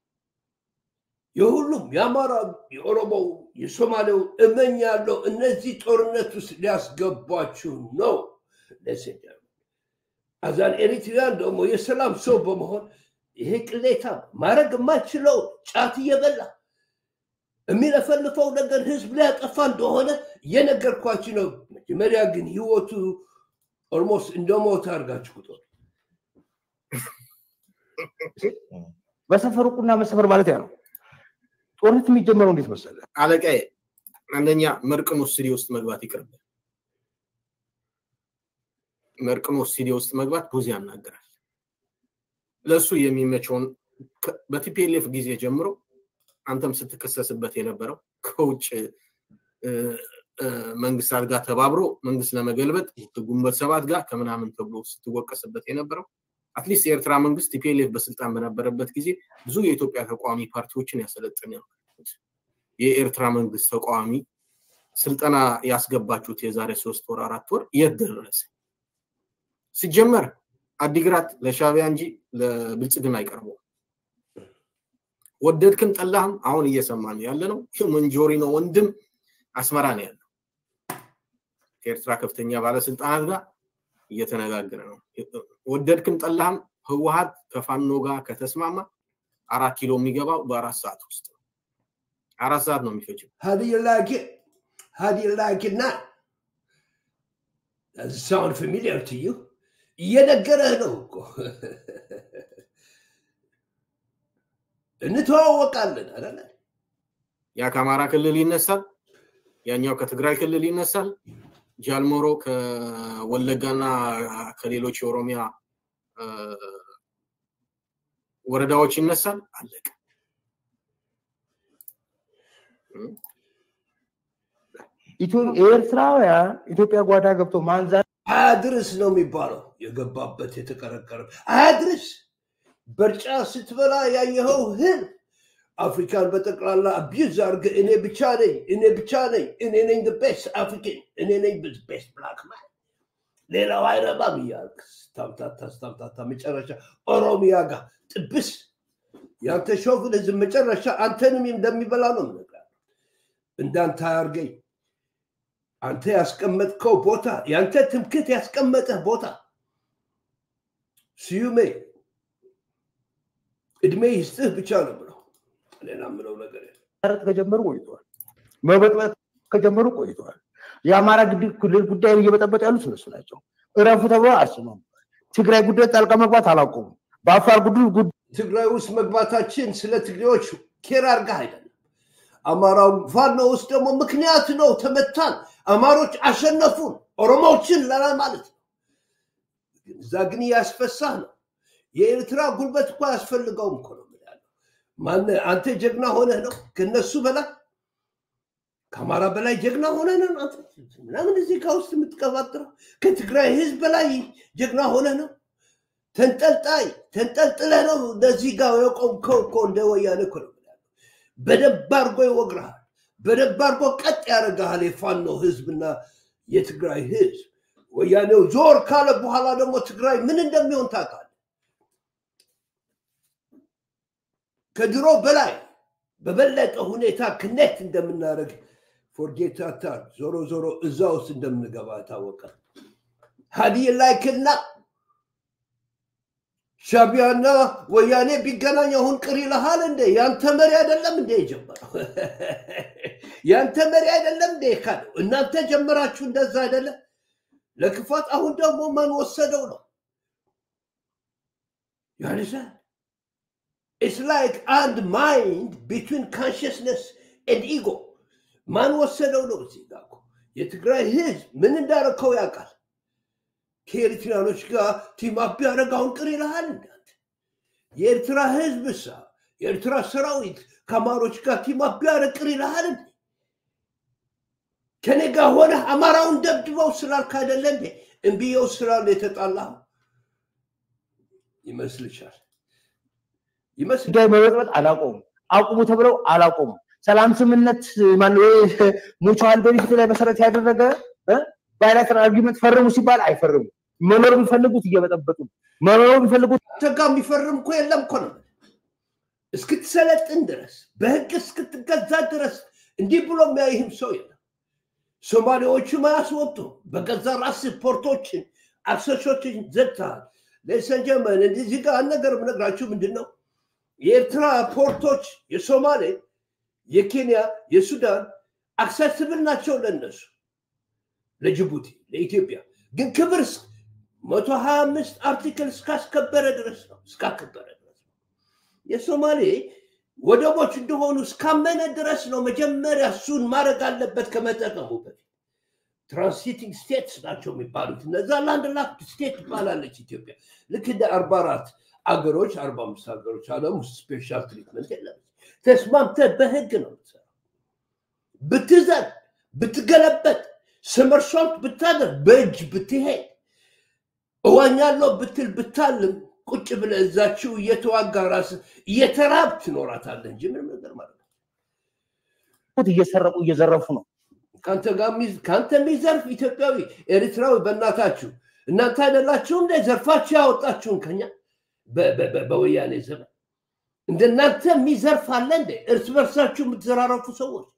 የሁሉም የአማራ፣ የኦሮሞው፣ የሶማሌው እመኛለሁ እነዚህ ጦርነት ውስጥ ሊያስገቧችሁ ነው። ለሴዳ አዛን ኤሪትሪያን ደግሞ የሰላም ሰው በመሆን ይሄ ቅሌታ ማድረግ የማይችለው ጫት እየበላ የሚለፈልፈው ነገር ህዝብ ሊያጠፋ እንደሆነ እየነገርኳችሁ ነው። መጀመሪያ ግን ህይወቱ ኦልሞስት እንደሞተ አድርጋችሁ ቁጠሩ። መሰፈር ቁና መሰፈር ማለት ያ ነው። ጦርነት የሚጀመረው እንዴት መሰለ? አለቃዬ፣ አንደኛ መርቅኖስ ሲዲ ውስጥ መግባት ይቅርብን። መርቅኖስ ሲዲ ውስጥ መግባት ብዙ ያናገራል። ለእሱ የሚመቸውን በቲፒኤልኤፍ ጊዜ ጀምሮ አንተም ስትከሰስበት የነበረው ከውጭ መንግስታት ጋር ተባብሮ መንግስት ለመገልበጥ ግንቦት ሰባት ጋር ከምናምን ተብሎ ስትወቀስበት የነበረው አትሊስት የኤርትራ መንግስት ቲፒኤልኤፍ በስልጣን በነበረበት ጊዜ ብዙ የኢትዮጵያ ተቃዋሚ ፓርቲዎችን ያሰለጥን የኤርትራ መንግስት ተቃዋሚ ስልጠና ያስገባችሁት የዛሬ ሶስት ወር አራት ወር የት ደረሰ? ሲጀመር አዲግራት ለሻቢያ እንጂ ለብልጽግና አይቀርበውም። ወደድክም ጠላህም አሁን እየሰማን ያለ ነው። መንጆሪ ነው ወንድም አስመራ ነው ያለው። ከኤርትራ ከፍተኛ ባለስልጣናት ጋር እየተነጋገረ ነው። ወደድክም ጠላህም ህወሀት ከፋኖ ጋር ከተስማማ አራት ኪሎ የሚገባው በአራት ሰዓት ውስጥ ነው። አራት ሰዓት ነው የሚፈጅው። How do you like it? How do you like it now? Does it sound familiar to you? እየነገረህ ነው እኮ እንተዋወቃለን አይደለ? ያ ከአማራ ክልል ይነሳል፣ ያኛው ከትግራይ ክልል ይነሳል፣ ጃልሞሮ ከወለጋና ከሌሎች የኦሮሚያ ወረዳዎች ይነሳል። አለቀ። ኤርትራውያን ኢትዮጵያ ጓዳ ገብቶ ማንዛት አያድርስ ነው የሚባለው። የገባበት የተቀረቀረ አያድርስ። በርጫ ስትበላ ያየኸው ህል አፍሪካን በጠቅላላ አቢዩዝ አድርገህ እኔ ብቻ ነኝ እኔ ብቻ ነኝ እኔ ነኝ ቤስት አፍሪካን እኔ ነኝ ቤስት ብላክ ማን ሌላው አይረባም እያልክ ስታምታታ ስታምታታ መጨረሻ ኦሮሚያ ጋር ጥብስ ያንተ ሾቪኒዝም መጨረሻ አንተንም እንደሚበላ ነው የምነግርህ። እንዳንተ አያርገኝ። አንተ ያስቀመጥከው ቦታ ያንተ ትምክት ያስቀመጠህ ቦታ ስዩሜ እድሜ ይስጥህ ብቻ ነው ብለው ሌላ ምለው ነገር የለም። መረጥ ከጀመሩ ቆይተዋል። መበጥበጥ ከጀመሩ ቆይተዋል። የአማራ ግድ- ክልል ጉዳይ እየበጠበጡ ያሉት እነሱ ናቸው። እረፉ ተብሎ አስማሙ። ትግራይ ጉዳይ ጣልቃ መግባት አላቆሙም። በአፋር ጉዳይ ጉዳይ ትግራይ ውስጥ መግባታችን ስለ ትግሬዎች ኬር አድርገህ አይደለም። አማራው ፋኖ ውስጥ ደግሞ ምክንያት ነው። ተመታን፣ አማሮች አሸነፉን፣ ኦሮሞዎችን ለላ ማለት ነው። ግን እዛ ግን እያስፈሳህ ነው። የኤርትራ ጉልበት እኮ አያስፈልገውም እኮ ነው የምልህ። ማን አንተ ጀግና ሆነህ ነው ከነሱ በላይ ከአማራ በላይ ጀግና ሆነህ ነው አንተ ምናምን እዚህ ጋ ውስጥ የምትቀባጥረው ከትግራይ ህዝብ በላይ ጀግና ሆነህ ነው። ተንጠልጣይ ተንጠልጥለህ ነው እንደዚህ ጋር የቆምከው እኮ እንደ ወያኔ እኮ ነው የምልህ። በደንብ አድርጎ ይወግርሃል። በደንብ አድርጎ ቀጥ ያደርግሃል። የፋኖ ህዝብና የትግራይ ህዝብ ወያኔው ዞር ካለ በኋላ ደግሞ ትግራይ ምን እንደሚሆን ታውቃለህ። ከድሮ በላይ በበለጠ ሁኔታ ክኔክት እንደምናደርግ ፎርጌት አታር ዞሮ ዞሮ እዛ ውስጥ እንደምንገባ ታወቀ። ሀዲይ ላይክና ሻቢያና ወያኔ ቢገናኝ አሁን ቅር ይልሃል እንዴ? ያንተ መሪ አይደለም እንዴ የጀመረው? ያንተ መሪ አይደለም እንዴ ካለው? እናንተ ጀመራችሁ እንደዛ አይደለም? ለክፋት አሁን ደግሞ ማን ወሰደው ነው ያልሰ ኢትስ ላይክ አንድ ማይንድ ቢትዊን ካንሽስነስ ኤንድ ኢጎ ማን ወሰደው ነው እዚህ ጋር እኮ የትግራይ ህዝብ ምን እንዳረከው ያውቃል ከኤርትራኖች ጋር ቲም አፕ ቢያደርግ አሁን ቅር ይልሃል እንዳንተ የኤርትራ ህዝብ እሳ የኤርትራ ሰራዊት ከአማሮች ጋር ቲም አፕ ቢያደርግ ቅር ይልሃል እንዴ ከኔ ጋር ሆነ አማራውን ደብድበው ስላልክ አይደለ እንዴ እምብየው ስላሉ የተጣላ ይመስልሻል ይመስል ጉዳይ መበጥበጥ አላቆሙም። አቁሙ ተብለው አላቆሙም። ሰላም ስምነት ሙቹዋል ቤኒፊት ላይ መሰረት ያደረገ ባይላተራል አርጊመንት ፈርሙ ሲባል አይፈርሙ። መኖር የሚፈልጉት እየበጠበጡ ነው። መኖር የሚፈልጉት አንተ ጋር የሚፈርም እኮ የለም እኮ ነው እስክትሰለጥን ድረስ በህግ እስክትገዛ ድረስ እንዲህ ብሎ የሚያይህም ሰው የለም። ሶማሌዎቹም አያስወጡ በገዛ ራስ ፖርቶችን አክሰሶችን ዘግተሃል። ለሰንጀመን እዚህ ጋር አንድ ነገር የምነግራችሁ ምንድን ነው የኤርትራ ፖርቶች የሶማሌ፣ የኬንያ፣ የሱዳን አክሰስብል ናቸው ለነሱ ለጅቡቲ፣ ለኢትዮጵያ ግን ክብር መቶ ሀያ አምስት አርቲክል እስካስከበረ ድረስ ነው እስካከበረ ድረስ ነው። የሶማሌ ወደቦች እንደሆኑ እስካመነ ድረስ ነው መጀመሪያ እሱን ማድረግ አለበት ከመጠቀሙ በፊት። ትራንሲቲንግ ስቴትስ ናቸው የሚባሉት እነዛ ላንድ ላክድ ስቴት ትባላለች ኢትዮጵያ። ልክ እንደ አርባ አራት አገሮች አርባ አምስት ሀገሮች ዓለም ውስጥ ስፔሻል ትሪትመንት የለም። ተስማምተህ በህግ ነው የምትሰራው። ብትዘል ብትገለበጥ ስመርሶት ብታደርግ በእጅ ብትሄድ እዋኛለሁ ብትል ብታልም ቁጭ ብለህ እዛችው እየተዋጋ ራስህ እየተራብ ትኖራታለህ እንጂ ምንም ነገር ማለት ነው። እየሰረቁ እየዘረፉ ነው። ከአንተ ጋር የሚዝ- ከአንተ የሚዘርፍ ኢትዮጵያዊ ኤርትራዊ በእናታችሁ እናንተ አይደላችሁ እንደ ዘርፋችሁ ያወጣችሁን ከኛ በ- በ- በ- በወያኔ ዘመን እንደናንተ የሚዘርፍ አለ እንደ እርስ በርሳችሁ የምትዘራረፉ ሰዎች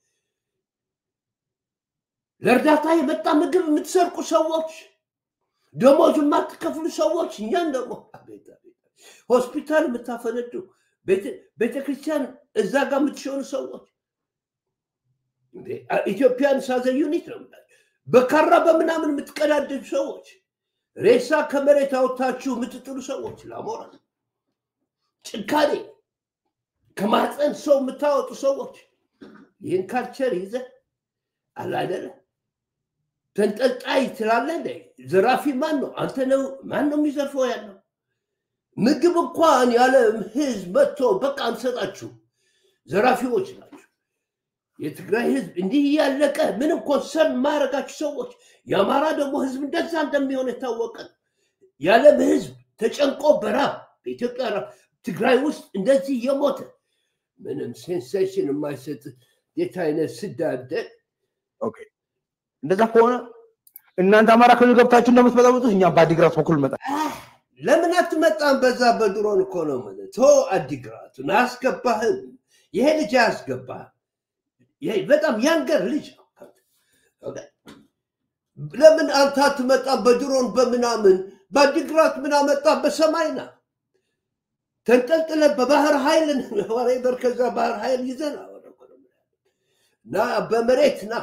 ለእርዳታ የመጣ ምግብ የምትሰርቁ ሰዎች ደሞዝ የማትከፍሉ ሰዎች እኛን ደግሞ አቤት አቤት ሆስፒታል የምታፈነዱ ቤተ- ቤተክርስቲያን እዛ ጋር የምትሸኑ ሰዎች እንዴ፣ አ- ኢትዮጵያን ሳዘ ዩኒት ነው የምላቸው። በካራ በምናምን የምትቀዳደዱ ሰዎች ሬሳ ከመሬት አውጥታችሁ የምትጥሉ ሰዎች ለአሞራ ጭካኔ ከማህፀን ሰው የምታወጡ ሰዎች ይህን ካልቸር ይዘ አላደለ ተንጠልጣይ ትላለህ እንደ ዘራፊ ማን ነው? አንተ ነው። ማን ነው የሚዘርፈው ያለው? ምግብ እንኳን ያለ ህዝብ መጥቶ በቃ አንሰጣችሁ ዘራፊዎች ናቸው። የትግራይ ህዝብ እንዲህ እያለቀ ምንም ኮንሰርን ማያደርጋችሁ ሰዎች፣ የአማራ ደግሞ ህዝብ እንደዛ እንደሚሆን የታወቀ ነው። የዓለም ህዝብ ተጨንቆ በራብ በኢትዮጵያ ራብ ትግራይ ውስጥ እንደዚህ የሞተ ምንም ሴንሴሽን የማይሰጥ እንዴት አይነት ስዳደግ እንደዛ ከሆነ እናንተ አማራ ክልል ገብታችሁ እንደምትበጠብጡት እኛ በአዲግራት በኩል መጣ ለምን አትመጣም? በዛ በድሮን እኮ ነው የምልህ። ቶ አዲግራቱን አያስገባህም። ይሄ ልጅ አያስገባህም። ይሄ በጣም ያንገር ልጅ ነው። ኦኬ። ለምን አንተ አትመጣም? በድሮን በምናምን በአዲግራት ምን አመጣ? በሰማይ ና ተንጠልጥለ በባህር ኃይል ወሬበር ከዛ ባህር ኃይል ይዘና ና በመሬት ና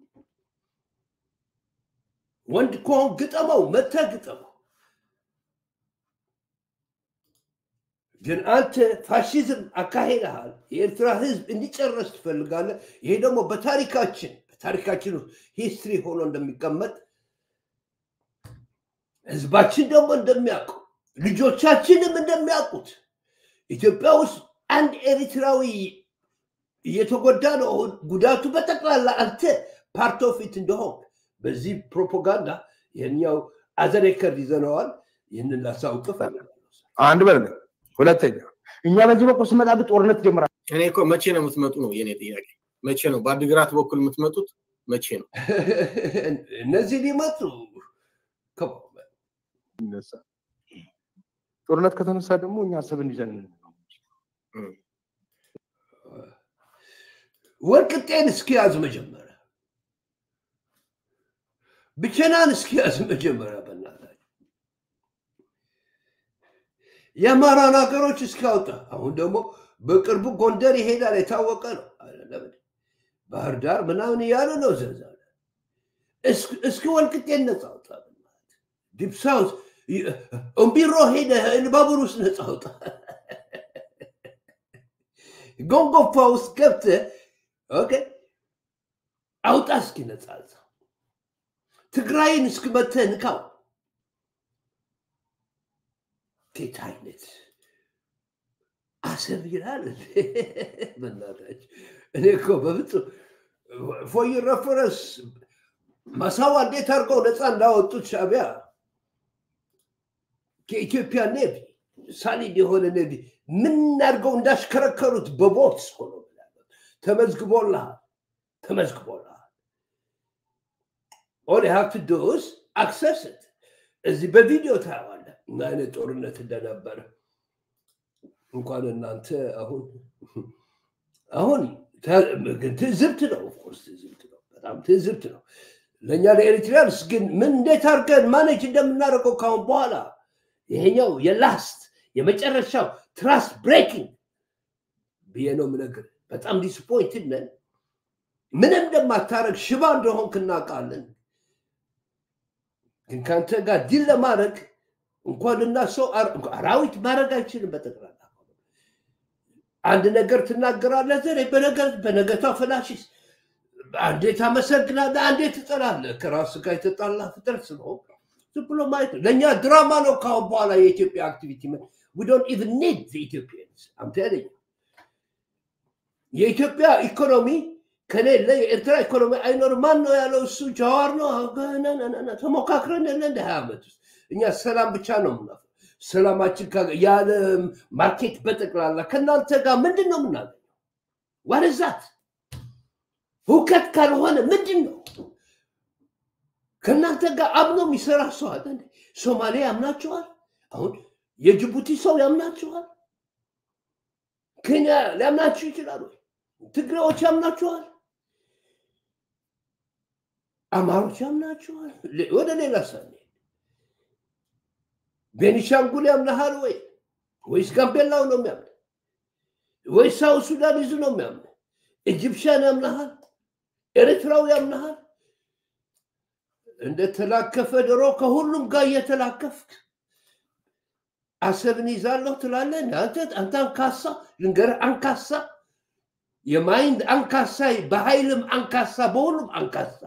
ወንድ ከሆን ግጠመው፣ መተህ ግጠመው። ግን አንተ ፋሽዝም አካሄደሃል። የኤርትራ ህዝብ እንዲጨረስ ትፈልጋለህ። ይሄ ደግሞ በታሪካችን በታሪካችን ውስጥ ሂስትሪ ሆኖ እንደሚቀመጥ ህዝባችን ደግሞ እንደሚያውቀው ልጆቻችንም እንደሚያውቁት ኢትዮጵያ ውስጥ አንድ ኤሪትራዊ እየተጎዳ ነው። ጉዳቱ በጠቅላላ አንተ ፓርት ኦፍ ኢት እንደሆን በዚህ ፕሮፓጋንዳ ይህኛው አዘሬከርድ ይዘነዋል። ይህንን ላሳውቅ እፈልጋለሁ። አንድ በል ሁለተኛ እኛ በዚህ በኩል ስመጣ ግን ጦርነት ጀምራል። እኔ እኮ መቼ ነው የምትመጡ ነው የኔ ጥያቄ። መቼ ነው በአድግራት በኩል የምትመጡት? መቼ ነው? እነዚህ ሊመጡ ይነሳ ጦርነት ከተነሳ ደግሞ እኛ አሰብን ይዘን ወልቅጤን እስኪያዝ መጀመሪያ ብቸናን እስኪያዝ መጀመሪያ በእናታቸው የአማራን ሀገሮች እስኪያወጣ አሁን ደግሞ በቅርቡ ጎንደር ይሄዳል የታወቀ ነው። ባህር ዳር ምናምን እያሉ ነው ዘዛ እስኪ ወልቅጤን ነፃ አውጣ ዲፕ ሳውት እምቢሮ ሄደ ባቡር ውስጥ ነፃ አውጣ ጎንጎፋ ውስጥ ገብተ ኦኬ አውጣ እስኪ ነፃ ትግራይን እስክመተ ንካው ጌታ አይነት አሰብ ይላል በናታች እኔ እኮ በፍጹም ፎይ ረፈረስ ማሳዋ እንዴት አድርገው ነፃ እንዳወጡት ሻቢያ ከኢትዮጵያ ኔቪ ሳሊድ የሆነ ኔቪ ምን አድርገው እንዳሽከረከሩት በቦት ሆኖ ተመዝግቦልሃል ተመዝግቦልሃል ኦል ሃቭ ቱ ዱ ኢዝ አክሰስ ኢት እዚህ በቪዲዮ ታየዋለህ ምን አይነት ጦርነት እንደነበረ እንኳን እናንተ አሁን አሁን ትዝብት ነው ኦፍኮርስ ትዝብት ነው በጣም ትዝብት ነው ለእኛ ለኤሪትሪያንስ ግን ምን እንዴት አድርገን ማኔጅ እንደምናደርገው ካሁን በኋላ ይሄኛው የላስት የመጨረሻው ትራስት ብሬኪንግ ብዬ ነው ምነግር በጣም ዲስፖይንትድ ነን ምንም እንደማታረግ ሽባ እንደሆንክ እናውቃለን ግን ከአንተ ጋር ዲል ለማድረግ እንኳን እና ሰው አራዊት ማድረግ አይችልም በጠቅላላ አንድ ነገር ትናገራለህ ዘሬ በነገታው ፈላሽስ አንዴ ታመሰግናለህ አንዴ ትጠላለህ ከራስ ጋር የተጣላ ፍጥረት ስለሆን ዝም ብሎ ማየት ነው ለእኛ ድራማ ነው ካሁን በኋላ የኢትዮጵያ አክቲቪቲ we don't even need the Ethiopians I'm telling you የኢትዮጵያ ኢኮኖሚ ከሌለ የኤርትራ ኢኮኖሚ አይኖርም ማን ነው ያለው እሱ ጀዋር ነው ተሞካክረን የለ እንደ ሀያ ዓመት ውስጥ እኛ ሰላም ብቻ ነው ምናፈ ሰላማችን ያለ ማርኬት በጠቅላላ ከእናንተ ጋር ምንድን ነው የምናገኘው ዋርዛት ሁከት ካልሆነ ምንድን ነው ከእናንተ ጋር አምኖ የሚሰራ ሰው አለ ሶማሌ ያምናችኋል አሁን የጅቡቲ ሰው ያምናችኋል ኬንያ ሊያምናችሁ ይችላሉ ትግሬዎች ያምናችኋል አማሮች ያምናችኋል ወደ ሌላ ሳኔ ቤኒሻንጉል ያምናሃል ወይ ወይስ ጋምቤላው ነው የሚያምን ወይስ ሳውት ሱዳኒዙ ነው የሚያምን ኢጅፕሽያን ያምናሃል ኤርትራው ያምናሃል እንደተላከፈ ድሮ ከሁሉም ጋር እየተላከፍክ አሰብን ይዛለሁ ትላለህ አንተ አንተ አንካሳ ልንገርህ አንካሳ የማይንድ አንካሳ በኃይልም አንካሳ በሁሉም አንካሳ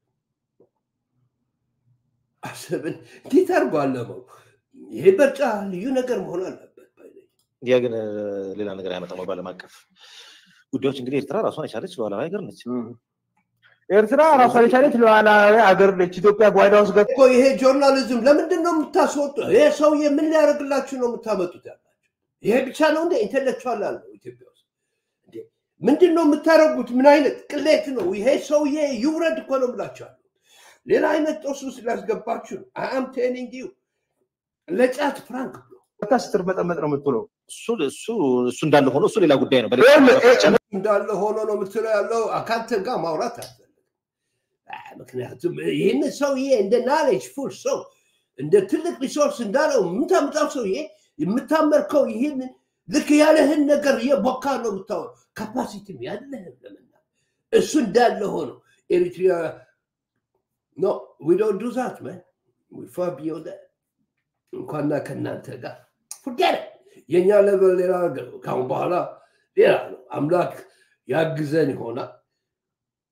አሰብን እንዴት አድርጎ አለመው ይሄ በርጫ ልዩ ነገር መሆን አለበት ያ ግን ሌላ ነገር አያመጣም ወይ በዓለም አቀፍ ጉዳዮች እንግዲህ ኤርትራ ራሷን የቻለች ሉዓላዊ ሀገር ነች ኤርትራ ራሷን የቻለች ሉዓላዊ ሀገር ነች ኢትዮጵያ ጓዳ ውስጥ እኮ ይሄ ጆርናሊዝም ለምንድን ነው የምታስወጡ ይሄ ሰውዬ ምን ሊያደርግላችሁ ነው የምታመጡት ያላችሁ ይሄ ብቻ ነው እንደ ኢንተሌክቹዋል አለው ኢትዮጵያ ውስጥ ምንድን ነው የምታደርጉት ምን አይነት ቅሌት ነው ይሄ ሰውዬ ይውረድ እኮ ነው ብላችኋለሁ ሌላ አይነት ጦስ ውስጥ ሊያስገባችሁ ነው አም ቴሊንግ ዩ ለጫት ፍራንክ ብሎ ስትር መጠመጥ ነው የምትለው እሱ እሱ እሱ እንዳለ ሆኖ እሱ ሌላ ጉዳይ ነው እንዳለ ሆኖ ነው የምትለው ያለው አካንተ ጋር ማውራት አልፈልግም ምክንያቱም ይህን ሰውዬ እንደ ናሌጅ ፉል ሰው እንደ ትልቅ ሪሶርስ እንዳለው የምታምጣው ሰውዬ የምታመርከው ይህን ልክ ያለህን ነገር እየቦካ ነው የምታወር ካፓሲቲም ያለህን ለመና እሱ እንዳለ ሆኖ ኤሪትሪያ ኖ ዊ ዶንት ዱ ዛት ማን ዊ ፋር ቢዮንድ እንኳና ከእናንተ ጋር ፉርጌት የእኛ ለበል ሌላ ነገር ነው ካሁን በኋላ ሌላ ነው አምላክ ያግዘን ይሆናል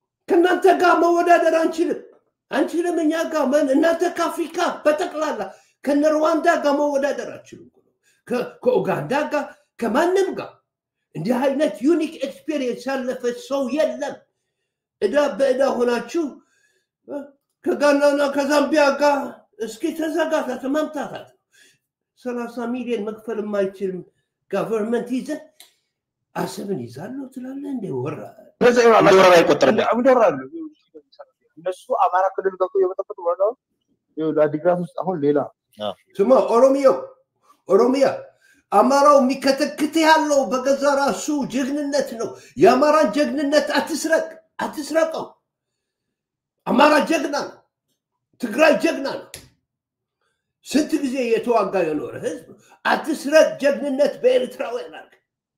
ከእናንተ ጋር መወዳደር አንችልም አንችልም እኛ ጋር እናንተ ከአፍሪካ በጠቅላላ ከነ ሩዋንዳ ጋር መወዳደር አችሉም። ከኡጋንዳ ጋር ከማንም ጋር እንዲህ አይነት ዩኒክ ኤክስፔሪየንስ ያለፈ ሰው የለም። እዳ በእዳ ሆናችሁ ከጋናና ከዛምቢያ ጋር እስኪ ተዘጋታት መምታታት ነው። ሰላሳ ሚሊዮን መክፈል የማይችል ጋቨርንመንት ይዘ አሰብን ይዛለሁ ትላለህ እንደ ወራ ወረራ አይቆጠርም። ይወራሉ። እነሱ አማራ ክልል ገብቶ የበጠበጡ ወረዳውን አዲግራት ውስጥ አሁን ሌላ ስማ ኦሮሚያው ኦሮሚያ አማራው የሚከተክት ያለው በገዛ ራሱ ጀግንነት ነው። የአማራን ጀግንነት አትስረቅ አትስረቀው። አማራ ጀግና ነው። ትግራይ ጀግና ነው። ስንት ጊዜ የተዋጋ የኖረ ህዝብ አትስረቅ ጀግንነት በኤርትራውያን አድርግ።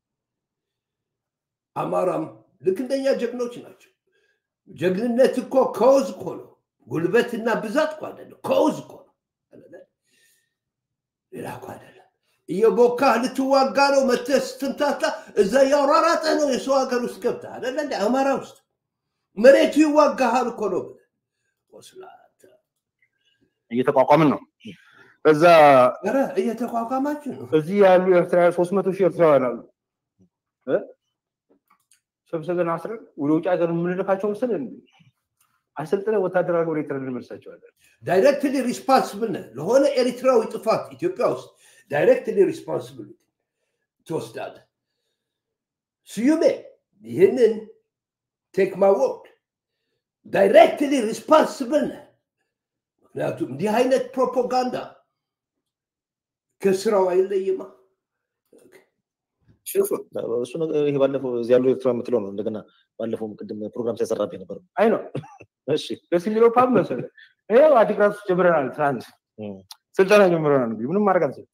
አማራም ልክ እንደኛ ጀግኖች ናቸው። ጀግንነት እኮ ከውዝ እኮ ነው። ጉልበትና ብዛት እኮ አይደለም፣ ከውዝ እኮ ነው። ሌላ እኮ አይደለም። እየቦካህ ልትዋጋ ነው። መተህ ስትምታታ እዛ እያሯራጠህ ነው የሰው ሀገር ውስጥ ገብተህ አይደለ እንደ አማራ ውስጥ መሬቱ ይዋጋሃል እኮ ነው ብለህ ወስላታ እየተቋቋምን ነው። እዛ ኧረ እየተቋቋማችሁ ነው። እዚህ ያሉ ኤርትራውያን ሶስት መቶ ሺህ ኤርትራውያን አሉ። እ? ሰብስበን አስረን ወደ ውጭ ሀገር የምንልካቸው ምስል አሰልጥነን ወታደራዊ ወደ ኤርትራ እንመልሳቸዋለን። ዳይሬክትሊ ሪስፖንስብል ነህ ለሆነ ኤሪትራዊ ጥፋት ኢትዮጵያ ውስጥ ዳይሬክትሊ ሪስፖንስብል ትወስዳለህ። ስዩሜ ይህንን ቴክ ማይ ወርድ ዳይሬክትሊ ሪስፖንስብል ነህ። ምክንያቱም እንዲህ አይነት ፕሮፓጋንዳ ከስራው አይለይማ። ሽፉ እሱ ነገር ይሄ ባለፈው እዚህ ያለው ኤርትራ የምትለው ነው። እንደገና ባለፈው ቅድም ፕሮግራም ሲያሰራብኝ ነበር። አይ ነው እሺ ደስ የሚለው ፓብ መሰለህ። ይኸው አዲግራት ውስጥ ጀምረናል። ትናንት እም። ስልጠና ጀምረናል። እንግዲህ ምንም ማድረግ አልችልም።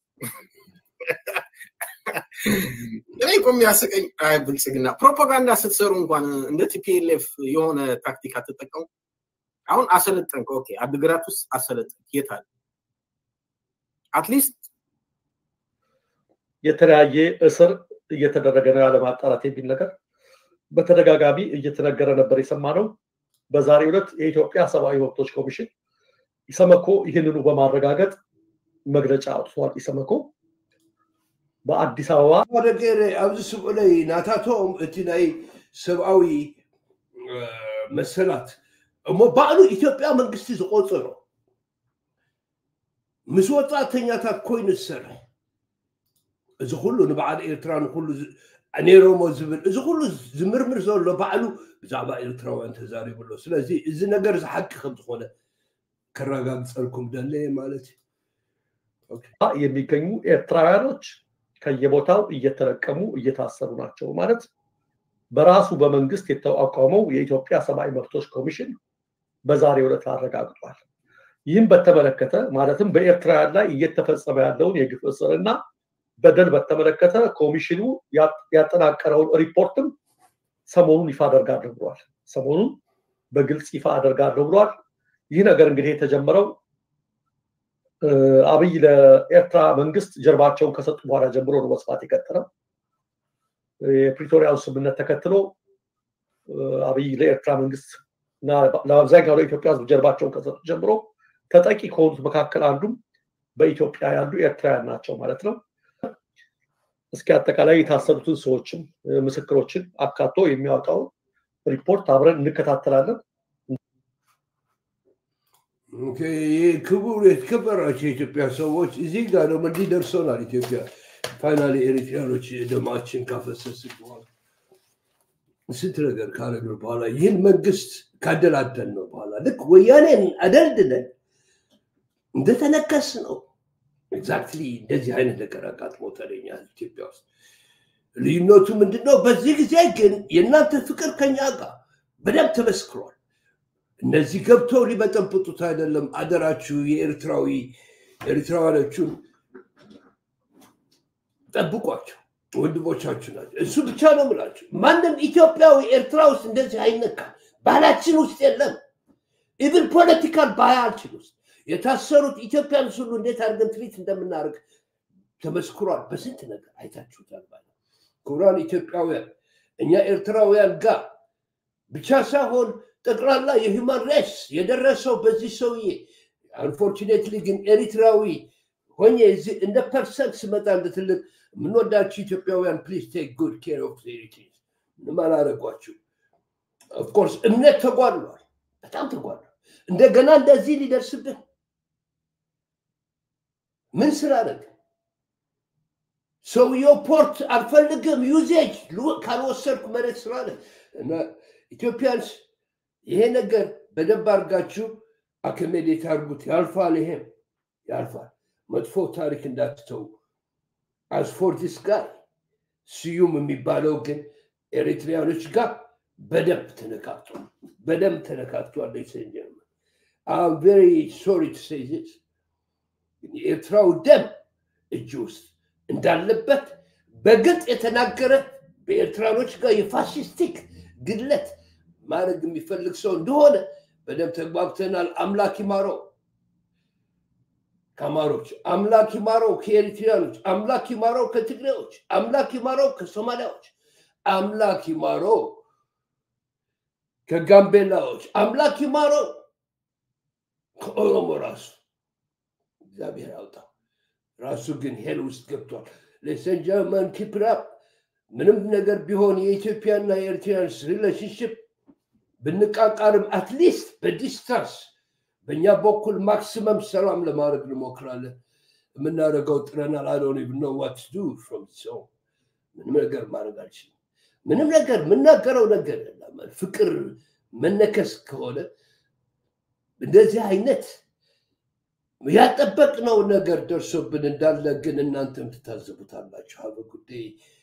እኔ እኮ የሚያስቀኝ አይ ብልጽግና ፕሮፓጋንዳ ስትሰሩ እንኳን እንደ ቲፒኤልኤፍ የሆነ ታክቲክ አትጠቀሙ። አሁን አሰለጠንክ፣ ኦኬ፣ አድግራት ውስጥ አሰለጠንክ፣ የት አለ? አትሊስት የተለያየ እስር እየተደረገ ነው ያለ ማጣራት የሚል ነገር በተደጋጋሚ እየተነገረ ነበር የሰማነው። በዛሬው ዕለት የኢትዮጵያ ሰብአዊ መብቶች ኮሚሽን ኢሰመኮ ይህንኑ በማረጋገጥ መግለጫ አውጥቷል። ኢሰመኮ በአዲስ አበባ ነገር ኣብዚ ስምዑ ላይ ናታቶም እቲ ናይ ሰብኣዊ እ፣ መሰላት እሞ ባዕሉ ኢትዮጵያ መንግስቲ ዝቆፅሮ ምስ ወፃእተኛታት ኮይኑ ዝሰርሕ እዚ ኩሉ ንበዓል ኤርትራ ንኩሉ ዝ- ነይሮሞ ዝብል እዚ ኩሉ ዝምርምር ዘሎ ባዕሉ ብዛዕባ ኤርትራውያን ተዛሪቡሎ ስለዚ እዚ ነገር ዝሓቂ ከም ዝኾነ ከረጋግፀልኩም ደለየ ማለት እዩ የሚገኙ ኤርትራውያኖች ከየቦታው እየተለቀሙ እየታሰሩ ናቸው ማለት በራሱ በመንግስት የተቋቋመው የኢትዮጵያ ሰብአዊ መብቶች ኮሚሽን በዛሬው ዕለት አረጋግጧል። ይህም በተመለከተ ማለትም በኤርትራውያን ላይ እየተፈጸመ ያለውን የግፍ እስርና በደል በተመለከተ ኮሚሽኑ ያ- ያጠናቀረውን ሪፖርትም ሰሞኑን ይፋ አደርጋለሁ ብሏል። ሰሞኑን በግልጽ ይፋ አደርጋለሁ ብሏል። ይህ ነገር እንግዲህ የተጀመረው እ፣ አብይ ለኤርትራ መንግስት ጀርባቸውን ከሰጡ በኋላ ጀምሮ ነው መስፋት የቀጠለው። የፕሪቶሪያውን ስምምነት ተከትሎ እ፣ አብይ ለኤርትራ መንግስት እና ለአብዛኛው ለኢትዮጵያ ሕዝብ ጀርባቸውን ከሰጡ ጀምሮ ተጠቂ ከሆኑት መካከል አንዱም በኢትዮጵያ ያሉ ኤርትራውያን ናቸው ማለት ነው። እስኪ አጠቃላይ የታሰሩትን ሰዎችም እ፣ ምስክሮችን አካቶ የሚያወጣውን ሪፖርት አብረን እንከታተላለን። ኦኬ፣ ይህ ክቡር የተከበራቸው የኢትዮጵያ ሰዎች እዚህ ጋር ደግሞ እንዲህ ደርሰናል። ኢትዮጵያ ፋይናሊ ኤሪትሪያኖች ደማችን ካፈሰስ በኋላ ስንት ነገር ካረግን በኋላ ይህን መንግስት ካደላደል ነው በኋላ ልክ ወያኔን አደልድለን እንደተነከስ ነው። ኤግዛክትሊ እንደዚህ አይነት ነገር አጋጥሞ ተገኛል ኢትዮጵያ ውስጥ። ልዩነቱ ምንድነው? በዚህ ጊዜ ግን የእናንተ ፍቅር ከኛ ጋር በደንብ ተመስክሯል። እነዚህ ገብተው ሊበጠብጡት አይደለም። አደራችሁ የኤርትራዊ ኤርትራውያኖቹን ጠብቋቸው፣ ወንድሞቻችሁ ናቸው። እሱ ብቻ ነው ምላችሁ። ማንም ኢትዮጵያዊ ኤርትራ ውስጥ እንደዚህ አይነካም። ባህላችን ውስጥ የለም። ኢቭን ፖለቲካል ባህላችን ውስጥ የታሰሩት ኢትዮጵያንስ ሁሉ እንዴት አድርገን ትሪት እንደምናደርግ ተመስክሯል። በስንት ነገር አይታችሁታል። ማለት ክቡራን ኢትዮጵያውያን እኛ ኤርትራውያን ጋር ብቻ ሳይሆን ጠቅላላ የሂውማን ራይትስ የደረሰው በዚህ ሰውዬ አንፎርቹኔትሊ ግን ኤሪትራዊ ሆኜ እዚህ እንደ ፐርሰንት ስመጣ እንደ ትልቅ የምንወዳችሁ ኢትዮጵያውያን ፕሊዝ ቴክ ጉድ ኬር ኦፍ ሄሪቴጅ ምንም አላረጓችሁ። ኦፍኮርስ እምነት ተጓድሏል፣ በጣም ተጓድሏል። እንደገና እንደዚህ ሊደርስብን ምን ስላደረግ ሰውየው ፖርት አልፈልግም ዩዜጅ ካልወሰድኩ መሬት ስላለ እና ኢትዮጵያንስ ይሄ ነገር በደንብ አድርጋችሁ አክሜዴት አድርጉት። ያልፋል፣ ይሄም ያልፋል። መጥፎ ታሪክ እንዳትተው። አስፎር ዲስ ጋይ ስዩም የሚባለው ግን ኤሪትሪያኖች ጋር በደንብ ተነካክቷል፣ በደንብ ተነካክቷል። ሰንጀርመን አም ቬሪ ሶሪ ቱ ሴይ ዚስ የኤርትራው ደም እጅ ውስጥ እንዳለበት በግልጽ የተናገረ በኤርትራኖች ጋር የፋሽስቲክ ግድለት ማድረግ የሚፈልግ ሰው እንደሆነ በደንብ ተግባብተናል። አምላክ ይማረው ከአማሮች፣ አምላክ ይማረው ከኤሪትሪያኖች፣ አምላክ ይማረው ከትግሬዎች፣ አምላክ ይማረው ከሶማሊያዎች፣ አምላክ ይማረው ከጋምቤላዎች፣ አምላክ ይማረው ከኦሮሞ ራሱ እግዚአብሔር ያውጣው። ራሱ ግን ሄል ውስጥ ገብቷል። ሌሰን ጀርመን ኪፕራፕ ምንም ነገር ቢሆን የኢትዮጵያና የኤርትራንስ ሪሌሽንሽፕ ብንቃቃርም አትሊስት በዲስታንስ በእኛ በኩል ማክሲመም ሰላም ለማድረግ እንሞክራለን። የምናደርገው ጥረናል። አዶን ብኖ ዋት ዱ ፍሮም ሰው ምንም ነገር ማድረግ አልችልም። ምንም ነገር የምናገረው ነገር የለም። ፍቅር መነከስ ከሆነ እንደዚህ አይነት ያጠበቅነው ነገር ደርሶብን እንዳለ ግን እናንተም ትታዘቡታላችሁ። ሀበ ጉዳይ